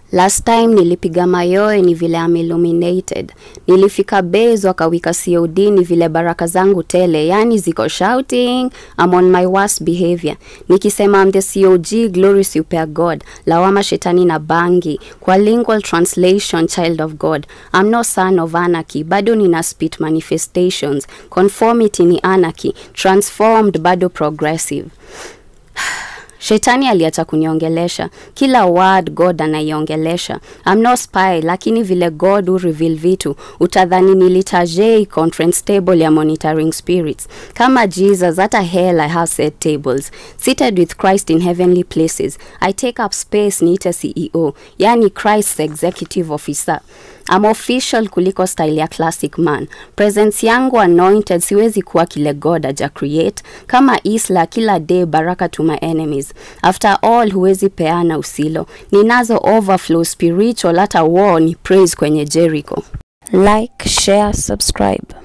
Last time nilipiga mayoe ni vile am illuminated. Nilifika base wakawika COD ni vile baraka zangu tele, yani ziko shouting, I'm on my worst behavior. Nikisema I'm the COG, glory super God, lawama shetani na bangi. Kwa lingual translation, child of God. I'm no son of anarchy, bado nina spit manifestations. Conformity ni anarchy, transformed bado progressive. Shetani aliacha kuniongelesha kila word God anaiongelesha. I'm no spy, lakini vile God hu reveal vitu utadhani nilitajei conference table ya monitoring spirits. Kama Jesus, hata hell I have set tables. Seated with Christ in heavenly places. I take up space niite CEO, yani Christ's executive officer. I'm official kuliko style ya classic man. Presence yangu anointed, siwezi kuwa kile God aja create. Kama Isla kila day baraka to my enemies. After all huwezi peana usilo. Ninazo overflow spiritual hata war ni praise kwenye Jericho. Like, share, subscribe.